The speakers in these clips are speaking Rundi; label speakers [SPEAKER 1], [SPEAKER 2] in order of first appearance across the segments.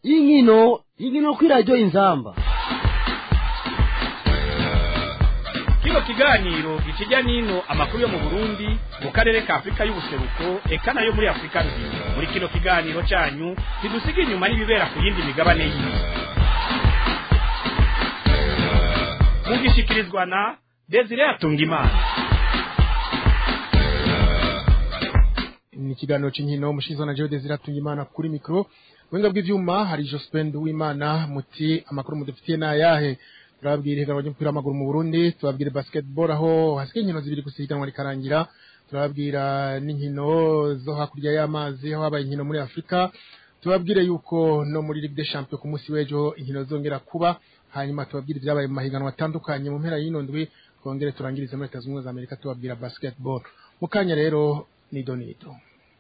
[SPEAKER 1] inkino inkino kw'iradiyo inzamba
[SPEAKER 2] kino kiganiro gikijya n'ino amakuru yo mu burundi mu karere ka afurika y'ubuseruko eka nayo muri afurika nzima muri kino kiganiro cyanyu ntidusiga inyuma n'ibibera ku yindi migabane y'isi mugishikirizwa na desire atungimana
[SPEAKER 3] ni ikiganiro cy'inkino umushinzwe na Jode Ziratungimana kuri mikro wenga bw'ivyuma hari Jospin Uwimana muti amakuru mudufitiye na yahe turababwira ihiganwa ry'umupira w'amaguru mu Burundi turababwira basketball aho hasigaye inkino zibiri gusa ihiganwa rikarangira turababwira n'inkino zo hakurya y'amazi aho habaye inkino muri Afurika tubabwire yuko no muri Ligue des Champions ku munsi w'ejo inkino zongera kuba hanyuma tubabwire ibyabaye mu mahiganwa atandukanye mu mpera y'ino ndwi twongere turangirize muri Leta Zunze Ubumwe za Amerika tubabwira basketball mu kanya rero ni donito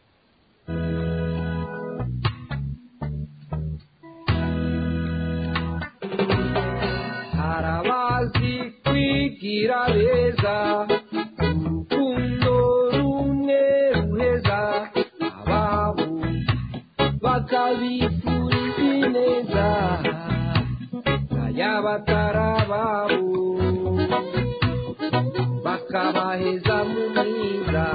[SPEAKER 4] harabazi kwigira beza urukundo rumwe ruheza ababo bakabifuriza ineza n'ayabatarababo bakabaheza mu mwiza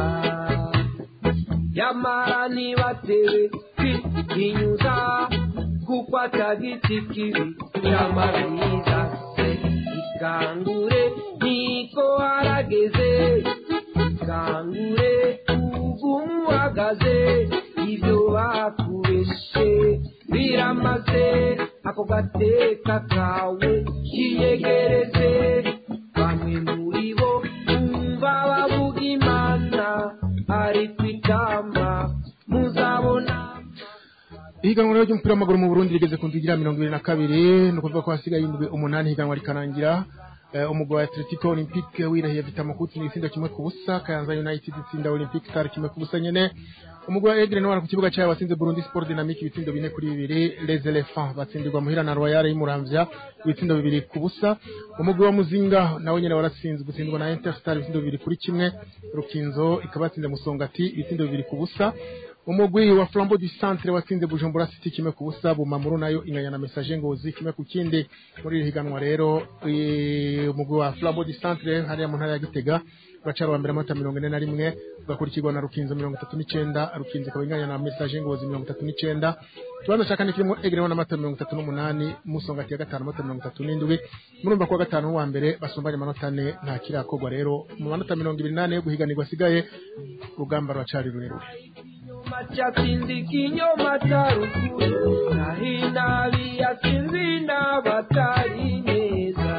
[SPEAKER 4] yamara ntibatewe kwihinyuza kuko atagiti kibi cy'amabwiriza ikangure niko harageze ikangure ugumu uhagaze ibyo bakubeshe biramaze ako gateka kawe kiyegereze bamwe muri bo bumva bavuga imana ari kwitamba muzabona
[SPEAKER 3] ihiganwa rero ry'umupira w'amaguru mu Burundi rigeze ku nzigira mirongo ibiri na kabiri ni ukuvuga ko hasigaye indwi umunani ihiganwa rikarangira Eh, umugwi wa Atletico Olympique wirahiye Vitamo Kutsi n'igitsinda kimwe ku busa Kayanza United itsinda Olympique Star kimwe ku busa nyene umugwi wa Aigle Noir ku kibuga cyayo watsinze Burundi Sport Dynamique ibitsindo bine kuri bibiri Les Elephants batsindirwa muhira na Royal y'Umuramvya ibitsindo bibiri ku busa umugwi wa Muzinga nawe nyene waratsinze gutsindwa na Interstar ibitsindo bibiri kuri kimwe Rukinzo ikabatsinze Musongati ibitsindo bibiri ku busa umugwi wa Flambeau du Centre watsinze Bujumbura City kimwe ku busa Bumamuru nayo inganya na Message Ngozi kimwe ku kindi muri iri higanwa rero eh, umugwi wa Flambeau du Centre hariya mu ntara ya Gitega uracara wa mbere amata mirongo ine na rimwe ugakurikirwa na Rukinzo mirongo itatu n'icenda Rukinzo ikaba inganya na Message Ngozi mirongo itatu n'icenda ikibanza cya kane kirimo Egre n'amata mirongo itatu n'umunani Musongati ya gatanu amata mirongo itatu n'indwi murumva ko wa gatanu wa mbere basumbanye amanota ane nta kirakorwa rero mu manota mirongo ibiri n'ane yo guhiganirwa asigaye urugamba ruracari rurerure
[SPEAKER 4] ikinyoma cyatsinze ikinyoma cya ruguru naho inabi yatsinze inabatari neza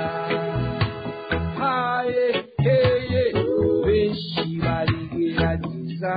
[SPEAKER 4] haye heye benshi barigerageza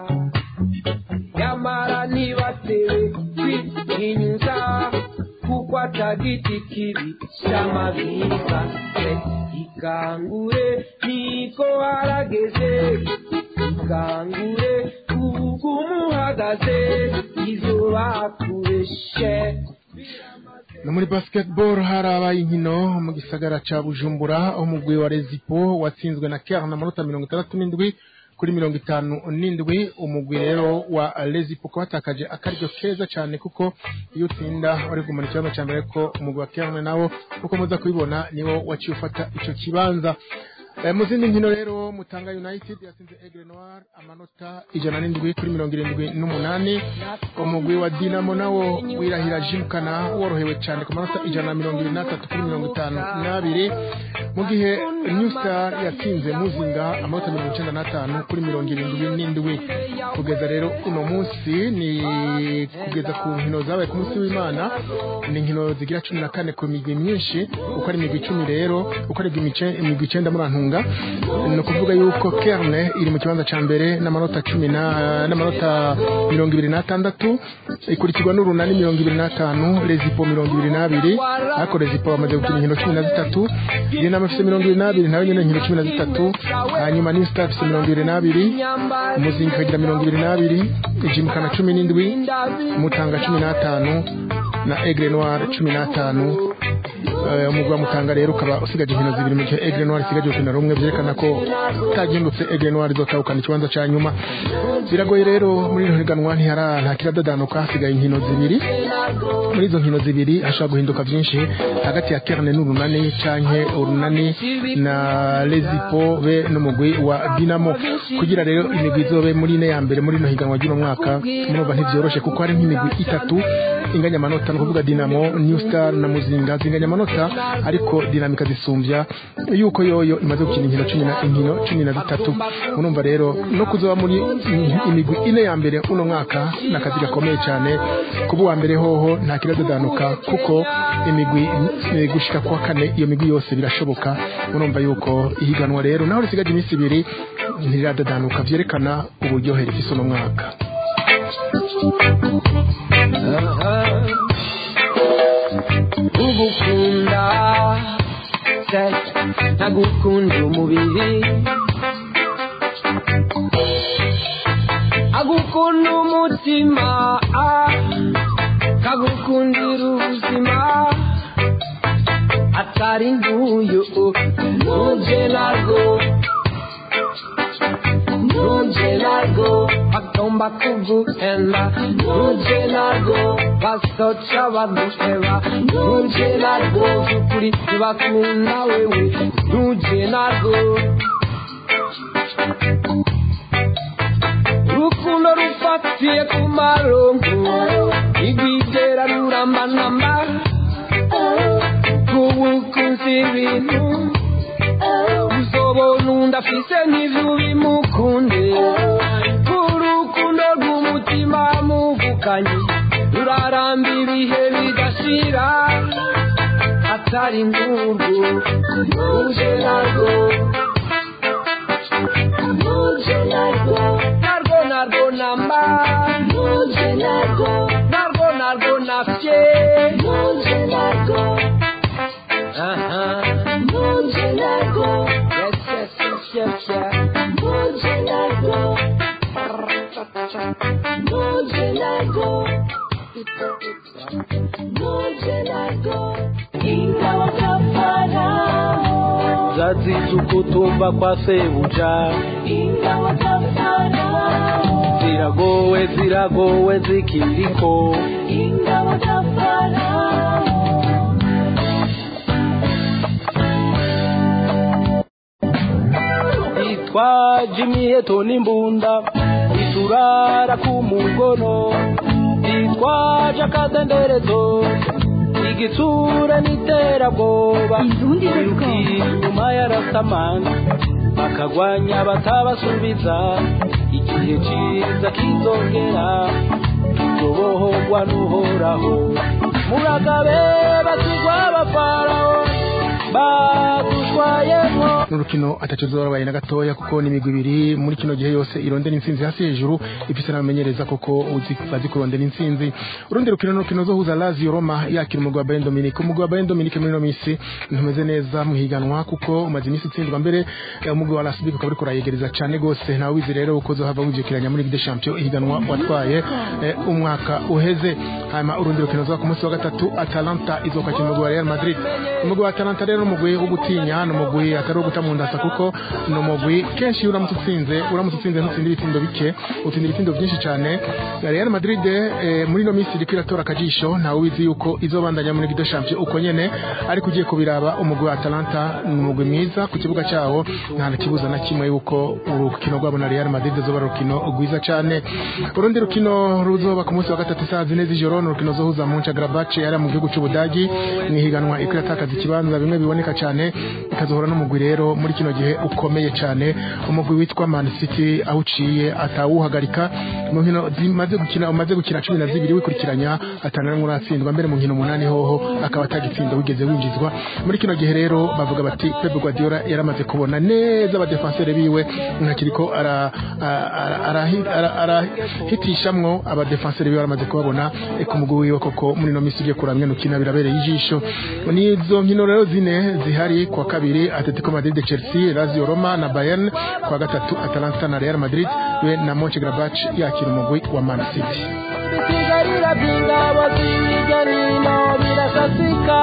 [SPEAKER 4] nyamara ntibatewe kwihinyuza kuko atagiti kibi cy'amabwiriza ikangure niko harageze ikangure ugumu uhagaze ibyo bakubeshe
[SPEAKER 3] no muri basketball harabaye inkino mu gisagara ca Bujumbura aho umugwi wa Rezipo watsinzwe na Caire na manota mirongo itandatu n'indwi kuri mirongo itanu n'indwi umugwi rero wa Rezipo ko watakaje akaryo keza cyane kuko iyo utsinda wari gumana ikibanza cya mbere ko umugwi wa Caire nawo kuko muza kubibona niwo waciye ufata ico kibanza Eh, mu zindi nkino rero Mutanga United yatsinze Aigle Noir amanota ijana n'indwi kuri mirongo irindwi n'umunani umugwi wa Dinamo nawo wirahira Jimkana worohewe cyane ku manota ijana na mirongo ibiri n'atatu kuri mirongo itanu n'abiri mu gihe New Star yatsinze Muzinga amanota mirongo icyenda n'atanu kuri mirongo irindwi n'indwi kugeza rero uno munsi ni kugeza ku nkino zabaye ku munsi w'Imana ni inkino zigira cumi na kane ku migwi myinshi uko ari imigwi icumi rero uko ari imice- imigwi icenda muri Antunga ni ukuvuga yuko Kerne iri mu kibanza ca mbere n'amanota cumi na n'amanota mirongo ibiri n'atandatu ikurikirwa n'urunani mirongo ibiri n'atanu Rezipo mirongo ibiri n'abiri ariko Rezipo bamaze gukina inkino cumi na zitatu Dinamo ifise mirongo ibiri n'abiri nayo nyene inkino cumi na zitatu hanyuma New Star ifise mirongo ibiri n'abiri Muzinga ikagira mirongo ibiri n'abiri Jimkana cumi n'indwi Mutanga cumi n'atanu na Aigle Noir cumi n'atanu Eh, umugwi wa Mutanga rero ukaba usigaje inkino zibiri mu gihe Aigle Noir isigaje urukino rumwe byerekana ko utagindutse Aigle Noir izotahukana ikibanza ca nyuma biragoye rero muri ino higanwa ntihara nta kiradadanuka hasigaye inkino zibiri muri izo nkino zibiri hashobora guhinduka byinshi hagati ya kerne n'urunani canke urunani na lezipo be n'umugwi wa dinamo kugira rero imigwi izobe muri ine ya mbere muri ino higanwa ry'uno mwaka murumva ntivyoroshe kuko hari nk'imigwi itatu inganya amanota ni ukuvuga dinamo new star na muzinga zinganya amanota ariko dinamika zisumbya yuko yoyo imaze gukina inkino cumi na inkino cumi na zitatu murumva rero no kuzoba muri imigwi ine ya mbere uno mwaka ni akazi gakomeye cyane kuba uwa mbere hoho nta kiradadanuka kuko imigwi eh, gushika kwa kane iyo migwi yose birashoboka murumva yuko ihiganwa rero naho risigaje iminsi ibiri ntiradadanuka vyerekana uburyohe rifise uno mwaka
[SPEAKER 4] ugukunda sex ntagukunda umubiri agukunda umutima ah, kagukundira ubuzima atari nguyu nuje narwo nuje narwo bagomba kuguhenda nuje narwo basoca baduheba nuje narwo ukuri ntibakunda wewe nuje narwo urukundo rufatiye ku maronko igwigera rurambanamba kubukunzi ibintu uzobona undi afise nk'ivyo bimukunde urukundo rw'umutima muvukanyi ruraramba ibihe bidashira atari ngurwo nuje narwo nuje narwo narwo narwo namba nuje narwo narwo narwo nafye nuje narwo aha nuje narwo yes yes yes yes yes nuje narwo nuje narwo nuje narwo ingawa kafarao
[SPEAKER 1] zazize ukutumva kwa sebuja
[SPEAKER 4] ingawa kafarao
[SPEAKER 1] ziragowe ziragowe zikiriko
[SPEAKER 4] ingawa kafarao
[SPEAKER 1] itwaje imiheto n'imbunda iturara ku mugono itwaje akadenderezo igitsura n'iterabwoba
[SPEAKER 5] Indundi
[SPEAKER 1] biruka inyuma yarasamana bakagwanya batabasubiza igihe ciza kizongera tuzobohorwa n'uhoraho muragabe basigwa abafaraho badushwayemwo
[SPEAKER 3] n'urukino ataco zobabaye na gatoya kuko ni imigwi ibiri muri kino gihe yose irondera intsinzi hasi hejuru ifise n'abamenyereza koko uzi bazi kurondera intsinzi urundi rukino n'urukino zohuza Lazio Roma yakira umugwi wa Bayern Dominique umugwi wa Bayern Dominique muri ino misi ntumeze neza mu higanwa kuko umaze imisi utsindwa mbere eh, umugwi wa RSB ukaba uriko urayegereza cane gose ntawe wizi rero uko zohava wivyukiranya muri Ligue des Champions ihiganwa watwaye eh, umwaka uheze hanyuma urundi rukino zoba ku munsi wa gatatu Atalanta izokwakira umugwi wa Real Madrid umugwi wa Atalanta rero n'umugwi wo gutinya n'umugwi atari uwo guta mu ndasa kuko ni umugwi kenshi iyo uramutse utsinze uramutse utsinze ntutsinda ibitsindo bike utsinda ibitsindo byinshi cyane Real Madrid eh, muri ino minsi iriko iratora akajisho ntawe ubizi yuko izobandanya muri Ligue des Champions uko nyene ariko ugiye kubiraba umugwi wa Atalanta ni umugwi mwiza ku kibuga cyawo nta na kibuza na kimwe yuko urukino rwabo na Real Madrid zoba ari urukino rwiza cyane urundi rukino ruzoba ku munsi wa gatatu saa zine z'ijoro ni urukino zohuza Mönchengladbach yari mu gihugu cy'Ubudagi ni higanwa iko iratakaza ikibanza bimwe biboneka cyane ikazohora n'umugwi rero muri kino gihe ukomeye cyane umugwi witwa Man City aho uciye atawuhagarika mu nkino zimaze gukina umaze gukina cumi na zibiri wikurikiranya atanamwe uratsindwa mbere mu nkino umunani hoho akaba atagitsinda wigeze winjizwa muri kino gihe rero bavuga bati Pep Guardiola yaramaze kubona neza abadefenseur biwe ntakiriko ara ara- ara- ara- arahitishamwo abadefenseur biwe baramaze kubabona eh, ku mugwi wiwe koko muri no misi ugiye kuramya nukina birabereye ijisho nizo nkino rero zine zihari kwa kabiri Atletico Madrid Chelsea Lazio Roma na Bayern kwa gatatu Atalanta na Real Madrid we na Mönchengladbach yakira umugwi wa Man City
[SPEAKER 1] bisigarira by'ingabo z'ibijya nino birasasika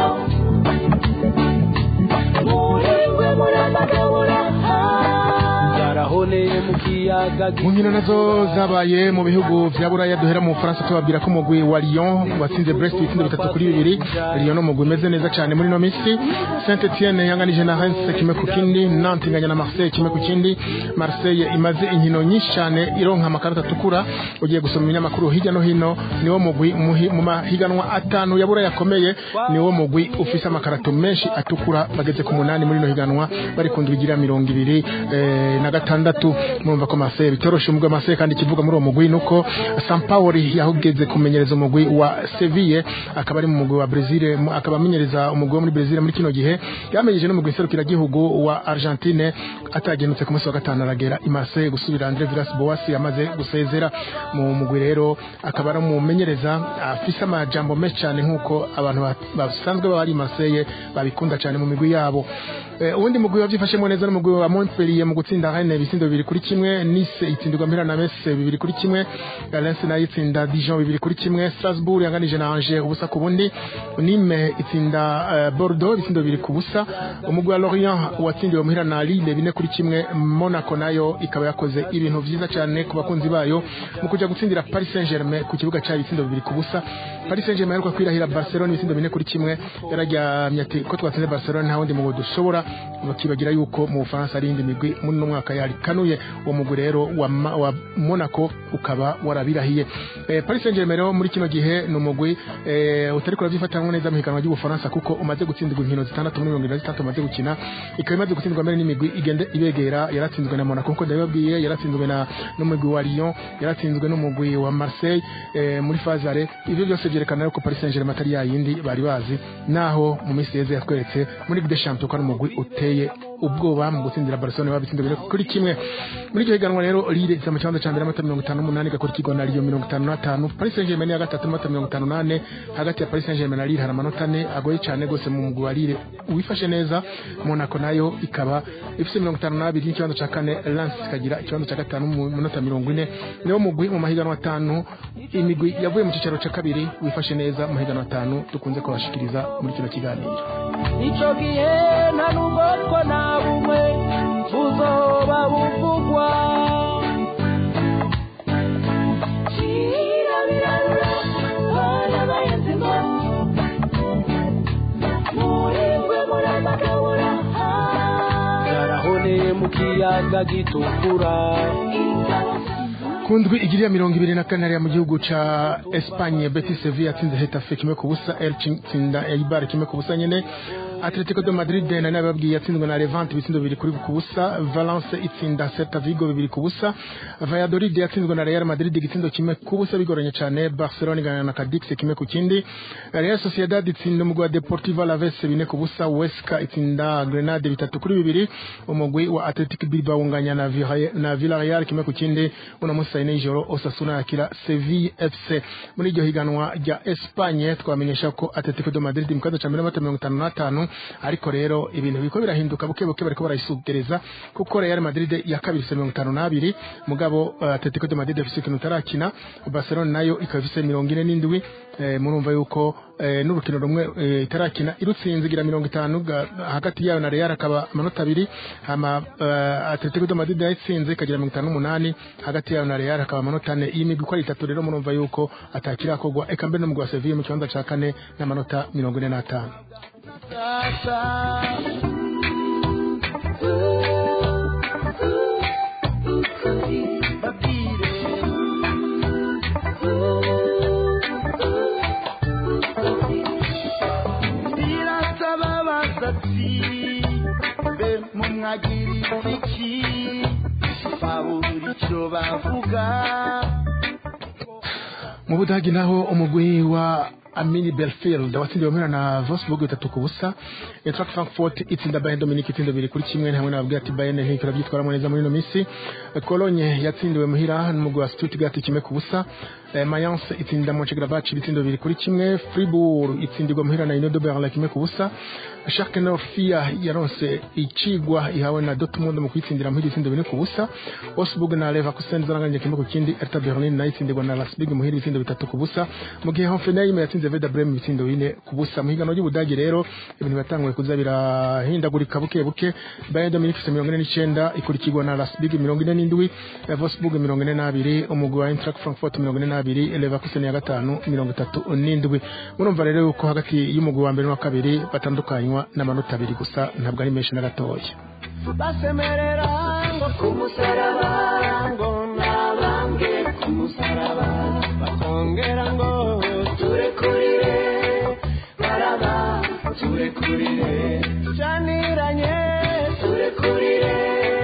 [SPEAKER 1] zaraho zarahoneye mu kiyaga
[SPEAKER 3] mu nkino nazo zabaye mu bihugu vya buraya duhera mu bufaransa tubabwira ko umugwi wa lyon watsinze brest ibitsindo bitatu kuri bibiri lyon n'umugwi umeze neza cyane muri ino misi saint etienne yanganije na reims kimwe ku kindi nantes inganya na marseille kimwe ku kindi marseille imaze inkino nyinshi cyane ironka amakarita atukura ugiye gusoma ibinyamakuru hirya no hino niwo mugwi muhi- mu mahiganwa atanu ya buraya akomeye niwo mugwi ufise amakarato menshi atukura bageze ku munani muri ino higanwa bari ku ndwi igira mirongo ibiri eh, na gatandatu murumva ko Marseille bitoroshe umugwi wa Marseille kandi ikivuga muri uwo mugwi nuko Sampaoli yahugeze kumenyereza umugwi wa Seville akaba ari mu mugwi wa Brazil mu- akaba amenyereza umugwi wo muri Brazil muri kino gihe yamenyeje n'umugwi serukiragihugu wa Argentine atagenutse ku munsi wa gatanu aragera i Marseille gusubira Andre Villas Boas yamaze gusezera mu mugwi rero akaba ari umumenyereza afise amajambo menshi cyane nk'uko abantu ba- basanzwe baba ari i Marseille babikunda cyane mu migwi yabo Eh, uwundi mugwi wavyifashemo neza n'umugwi wa Montpellier mu gutsinda Rennes ibisindo bibiri kuri kimwe Nice itsindirwa mpira na Metz bibiri kuri kimwe Lens nayo itsinda Dijon bibiri kuri kimwe Strasbourg yanganije na Angers ubusa ku bundi Nîmes itsinda eh, Bordeaux ibisindo bibiri ku busa umugwi wa Lorient watsindiwe muhira na Lille bine kuri kimwe Monaco nayo ikaba yakoze ibintu vyiza cyane ku bakunzi bayo mu kuja gutsindira Paris Saint-Germain ku kibuga cyayo ibitsindo bibiri ku busa Paris Saint-Germain yaheruka kwirahira Barcelona ibitsindo bine kuri kimwe yararyamye ati ko twatsinze Barcelona nta wundi mugwi dushobora bakibagira yuko mu Bufaransa ari indi migwi muri no mwaka yarikanuye uwo mugwi rero wa, Ma- wa Monaco ukaba warabirahiye eh, Paris Saint-Germain rero muri kino gihe ni umugwi eh, utari kuravyifatanwa neza mu higanwa ry'Ubufaransa kuko umaze gutsindirwa inkino zitandatu muri mirongo irindwi na zitandatu umaze gukina ikaba imaze gutsindwa mbere n'imigwi igende ibegera yaratsinzwe na Monaco nkuko ndabibabwiye yaratsinzwe na n'umugwi wa Lyon yaratsinzwe n'umugwi wa Marseille eh, muri fazare ivyo byose vyerekana ko Paris Saint-Germain atari yayindi bari bazi naho mu minsi yeze yatweretse muri Ligue des Champions ko ari umugwi uteye ubwoba mu gutsindira Barcelona babitsinda bine kuri kimwe muri iryo higanwa rero Lille isa mu kibanza ca mbere amata mirongo itanu n'umunani igakurikirwa na Lyon mirongo itanu n'atanu Paris Saint-Germain ya gatatu amata mirongo itanu n'ane hagati ya Paris Saint-Germain na Lille hari amanota ane agoye cyane gose mu mugwi wa Lille wifashe neza Monaco nayo ikaba ifise mirongo itanu n'abiri n'ikibanza ca kane Lens ikagira ikibanza ca gatanu mu minota mirongo ine niwo mugwi mu mahiganwa atanu imigwi yavuye mu cicaro ca kabiri wifashe neza mu mahiganwa atanu dukunze kubashikiriza muri kino kiganiro
[SPEAKER 1] ico gihe nta nubwo two na bumwe buzoba buvugwa
[SPEAKER 4] kirabirabura barabayenzi ngo muhingwe muramadabura
[SPEAKER 1] zarahoneye mu kiyaga gitukura
[SPEAKER 3] kundwi igiriya mirongo ibiri na kane hariya mu gihugu ca Espagne Betis Sevilla yatsinze Hetafe kimwe ku busa Elche itsinda Eibar kimwe ku busa nyene Atletico de Madrid na nababwiye yatsinzwe na Levante ibitsindo bibiri kuri ku busa Valence itsinda Celta Vigo bibiri ku busa Valladolid yatsinzwe na Real Madrid igitsindo kimwe ku busa bigoranye cyane Barcelona igana na Cadix kimwe ku kindi Real Sociedad itsinda umugwi wa Deportivo Alaves bine ku busa Huesca itsinda Grenade bitatu kuri bibiri umugwi wa Athletic Bilbao unganya na Villarreal- na Villarreal kimwe ku kindi uno munsi saa yine y'ijoro Osasuna yakira Sevilla FC muri iryo higanwa rya Espagne twamenyesha ko Atletico de Madrid mu kibanza ca mbere n'amata mirongo itanu n'atanu ariko rero ibintu biriko birahinduka buke buke bariko barayisugereza kuko Real Madrid ya kabiri ifise mirongo itanu n'abiri mugabo uh, Atletico de Madrid ifise ikintu itarakina Barcelona nayo ikaba ifise mirongo ine n'indwi eh, murumva yuko eh, n'urukino rumwe eh, itarakina irutsinze igira mirongo itanu ga- hagati yayo na Real akaba amanota abiri hama uh, Atletico de Madrid yayitsinze ikagira mirongo itanu n'umunani hagati yayo na Real akaba amanota ane iyi migwi uko ari itatu rero murumva yuko atakirakorwa eka mbere n'umugwi wa Sevilla mu kibanza ca kane n'amanota mirongo ine n'atanu
[SPEAKER 5] birasaba abasatsi be mumwagiriza iki babura icyo bavuga
[SPEAKER 3] mu budagi naho umugwi wa Amini Belfield watsindiwe mpera na Wolfsburg bitatu ku busa Eintracht Frankfurt itsinda Bayern Dominique itsinda bibiri kuri kimwe hamwe nababwira ati Bayern ntikora byitwaramo neza muri ino minsi Cologne yatsindiwe muhira n'umugwi wa Stuttgart kimwe ku busa eh, Mayence itsinda Mönchengladbach ibitsindo bibiri kuri kimwe Fribourg itsindirwa muhira na Union de Berlin kimwe ku busa Schalke 04 yaronse icigwa ihawe na Dortmund mu kwitsindira muhira ibitsindo bine ku busa Wolfsburg na Leverkusen zaranganye kimwe ku kindi Hertha Berlin nayo itsindirwa na Leipzig muhira ibitsindo bitatu ku busa mu gihe Hoffenheim yatsinze Werder Bremen ibitsindo bine ku busa mu higanwa ry'Ubudage rero ibintu bitanguye kuza birahindagurika buke buke Bayern de Munich ifise mirongo ine n'icenda ikurikirwa na Leipzig mirongo ine n'indwi eh, Wolfsburg mirongo ine n'abiri umugwi wa Eintracht Frankfurt mirongo ine n'abiri Leverkusen ya gatanu mirongo itatu n'indwi murumva rero yuko hagati y'umugwi wa mbere n'uwa kabiri batandukanywa n'amanota abiri gusa ntabwo ari menshi na gatoya
[SPEAKER 1] basemerera ngo ku musaraba ngo nabambwe ku musaraba bakongera ngo turekurire baraba turekurire janiranye turekurire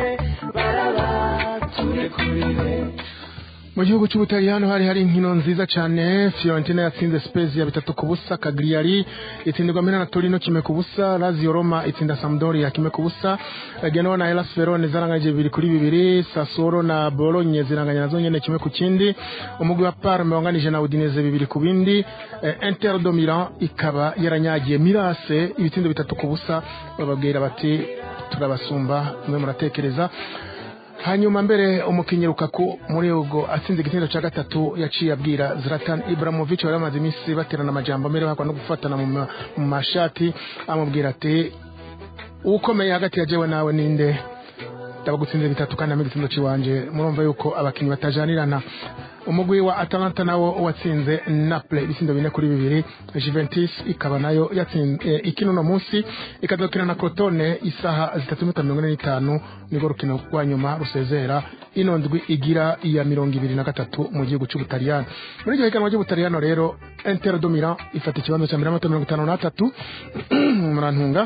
[SPEAKER 1] baraba turekurire
[SPEAKER 3] mu gihugu cy'ubutaliyano hari hari inkino nziza cyane fiorentina yatsinze spezia bitatu ku busa kagriyari itsindirwa mina na torino kimwe ku busa lazio roma itsinda sampdoria kimwe ku busa genoa na elas verone zaranganyije bibiri kuri bibiri sassuolo na bolonye ziranganya nazo nyene kimwe ku kindi umugwi wa parme wanganije na udineze bibiri ku bindi eh, inter do milan ikaba yaranyagiye mirase ibitsindo bitatu ku busa bababwira bati turabasumba mwe muratekereza hanyuma mbere umukinnyi Lukaku muri ubwo atsinze igitendo cya gatatu yaciye abwira Zlatan Ibrahimovic wari amaze iminsi baterana amajambo mbere bakwa no gufatana mu ma- mu mashati amubwira ati ukomeye hagati ya jewe nawe ninde ndabagutsinze bitatu kandi amwe igitendo ciwanje murumva yuko abakinnyi batajanirana umugwi wa Atalanta nawo watsinze Naples ibisindo bine kuri bibiri Juventus ikaba nayo yatsinze eh, ikino no munsi ikazokina na Crotone isaha zitatu n'iminota mirongo ine n'itanu nibwo rukino rwa nyuma rusezera ino ndwi igira iya mirongo ibiri na gatatu mu gihugu cy'Ubutaliyano muri iryo higanwa ry'Ubutaliyano rero Inter do Milan ifata ikibanza cya mbere n'amanota mirongo itanu n'atatu murantunga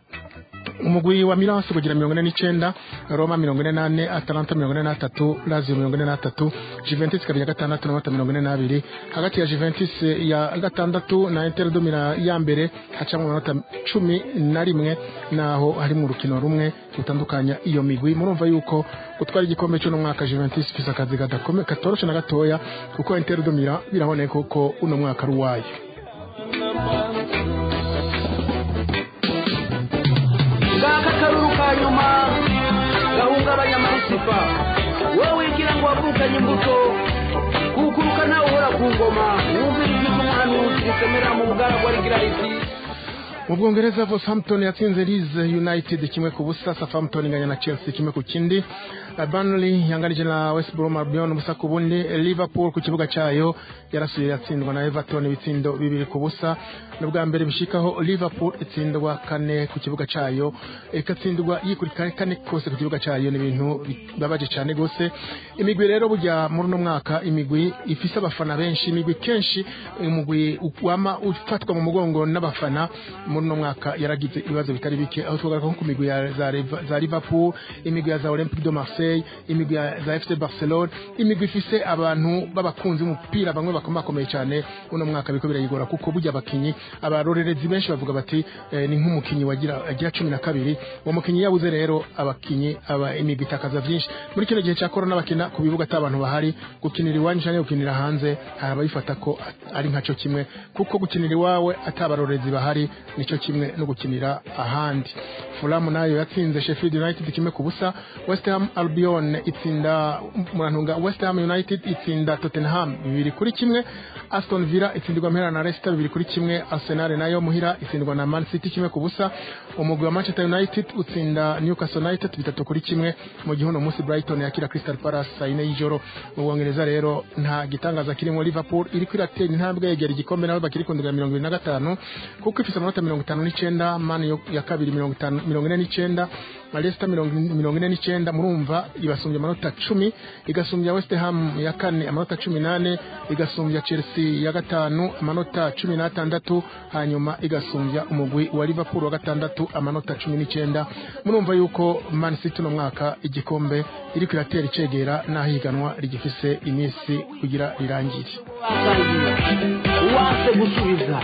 [SPEAKER 3] umugwi wa Milan kugira mirongo ine n'icenda Roma mirongo ine n'ane Atalanta mirongo ine n'atatu Lazio mirongo ine n'atatu Juventus ikaba iya gatandatu n'amanota mirongo ine n'abiri hagati ya Juventus ya gatandatu na Inter do Milan ya mbere hacamwo amanota cumi na rimwe naho harimo urukino rumwe rutandukanya iyo migwi murumva yuko gutwara igikombe cy'uno mwaka Juventus ifise akazi kadakome katoroshe na gatoya kuko Inter do Milan biraboneka ko uno mwaka ari uwayo
[SPEAKER 1] ngaka akaruru ka nyuma gahungabanya amarisipa wowe wigira ngo wavukanye imbuto kukuruka nawe uhora ku ngoma wumvira ijwi ry'umuhanuzi risemera mu bugaragwa rigira riti
[SPEAKER 3] mu bwongereza Southampton yatsinze Leeds United kimwe ku busa Southampton inganya na Chelsea kimwe ku kindi Uh, Burnley yanganije na West Brom Albion ubusa ku bundi Liverpool ku kibuga cyayo yarasuye yatsindwa na Everton ibitsindo bibiri ku busa n'ubwa mbere bishikaho Liverpool itsindwa kane ku kibuga cyayo ikatsindwa yikurikira kane kose ku kibuga cyayo ni ibintu bibabaje cyane gose imigwi rero burya muri uno mwaka imigwi ifise abafana benshi imigwi kenshi umugwi wama ufatwa mu mugongo n'abafana muri uno mwaka yaragize ibibazo bitari bike aho twavuga nko ku migwi ya za, Liv- za Liverpool imigwi ya za Olympique de Marseille imigwi ya za FC Barcelone imigwi ifise abantu b'abakunzi b'umupira bamwe bakomakomeye cyane uno mwaka biko birayigora kuko burya abakinyi abarorerezi benshi bavuga bati eh, ni nk'umukinyi wagira agira cumi na kabiri uwo mukinyi yabuze rero abakinyi aba imigwi itakaza byinshi muri kino gihe cya corona bakina ku bibuga atabantu bahari gukinira iwanyu cyangwa gukinira hanze hari abayifata ko ari nkaco kimwe kuko gukinira iwawe atabarorerezi bahari nico kimwe no gukinira ahandi Fulham nayo yatsinze Sheffield United kimwe ku busa West Ham Albion itsinda murantunga West Ham United itsinda Tottenham bibiri kuri kimwe Aston Villa itsindirwa mpera na Leicester bibiri kuri kimwe Arsenal nayo muhira itsindwa na Man City kimwe ku busa umugwi wa Manchester United utsinda Newcastle United bitatu kuri kimwe mu gihe uno munsi Brighton yakira Crystal Palace saa yine y'ijoro mu Bwongereza rero nta gitangaza kirimo Liverpool iri kwiratera intambwe yegera igikombe nabo bakiri kundira mirongo ibiri na gatanu kuko ifise amanota mirongo itanu n'icenda Man yo- ya kabiri mirongo itanu mirongo ine n'icenda Leicester mirongo mirongo ine n'icenda murumva ibasumbya amanota cumi igasumbya West Ham ya kane amanota cumi nane igasumbya Chelsea ya gatanu amanota cumi n'atandatu hanyuma igasumbya umugwi wa Liverpool wa gatandatu amanota cumi n'icenda murumva yuko Man City uno mwaka igikombe iri kwiratera icegera n'aho ihiganwa rigifise iminsi kugira rirangire
[SPEAKER 1] basangira uwanse gusubiza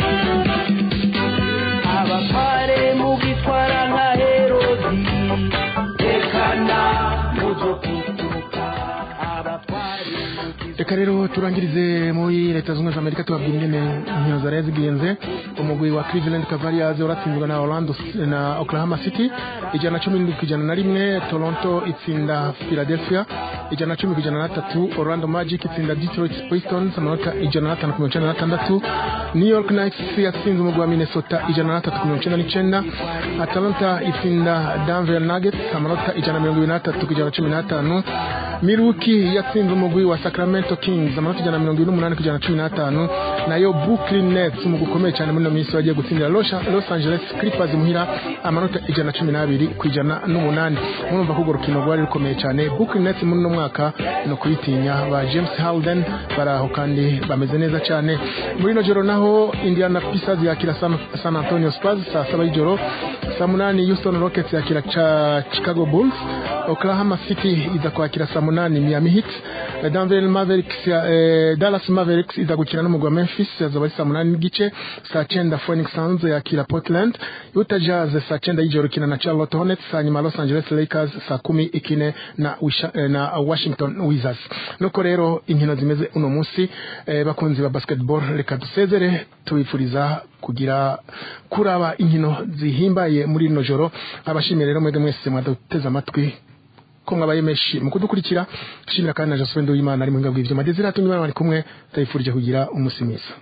[SPEAKER 1] abatware mugitwara nka herodi tekana muzo kukuruka abatware
[SPEAKER 3] reka rero turangirize muri leta zunze ubumwe za amerika tubabwira ingene inkino zari zigenze umugwi wa cleveland cavaliers uratsinzwe na orlando na oklahoma city ijana na cumi n'indwi ku ijana na rimwe toronto itsinda philadelphia ijana na cumi ku ijana na tatu orlando magic itsinda detroit pistons amanota ijana na atanu ku mirongo icyenda na atandatu new york knights yatsinze umugwi wa minnesota ijana na atatu ku mirongo icyenda n'icyenda atalanta itsinda denver nuggets amanota ijana na mirongo ibiri n'atatu ku ijana na cumi n'atanu miruki yatsinze umugwi wa sacramento kings amanota ijana na mirongo ibiri n'umunani ku ijana na cumi n'atanu nayo brooklyn nets umugwi ukomeye cyane muri ino minsi wagiye gutsindira los Los angeles clippers muhira amanota ijana na cumi n'abiri ku ijana n'umunani murumva ko urwo rukino rwari rukomeye cyane brooklyn nets muri uno mwaka ni ukubitinya ba james harden bari aho kandi bameze neza cyane muri ino joro naho indiana pacers yakira san, san antonio spurs saa saba y'ijoro saa munani houston rockets yakira cha chicago bulls oklahoma city iza kwakira saa munani miami heat denver mavericks ya, eh, dallas mavericks iza gukina n'umugwi wa memphis yazaba ari saa munani n'igice saa cyenda phoenix suns yakira portland utah jazz saa cyenda y'ijoro ikina na charlotte hornets hanyuma los angeles lakers saa kumi ikine na, Wisha, eh, na washington wizards nuko rero inkino zimeze uno munsi eh, bakunzi ba basketball reka dusezere tubifuriza kugira kuraba inkino zihimbaye muri rino joro abashimiye rero mwebwe mwese mwaduteze amatwi ko mwabaye menshi mu kudukurikira shimira kandi na Josephine Nduwimana ari mu ngabwi ivyuma Desire atumye imana bari kumwe tayifurije kugira umunsi mwiza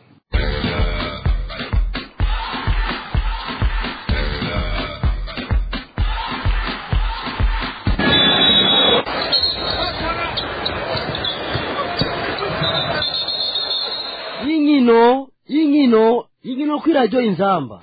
[SPEAKER 1] y'inkino y'inkino y'inkino kuri radiyo inzamba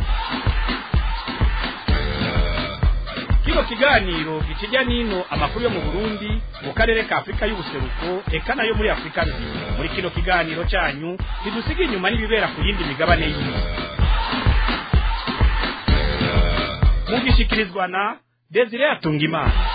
[SPEAKER 2] kino kiganiro gikijya n'ino amakuru yo mu burundi mu karere ka afurika y'ubuseruko eka nayo muri afurika nzima muri kino kiganiro cyanyu ntidusiga inyuma n'ibibera ku yindi migabane y'isi mugishikirizwa na desire atungimana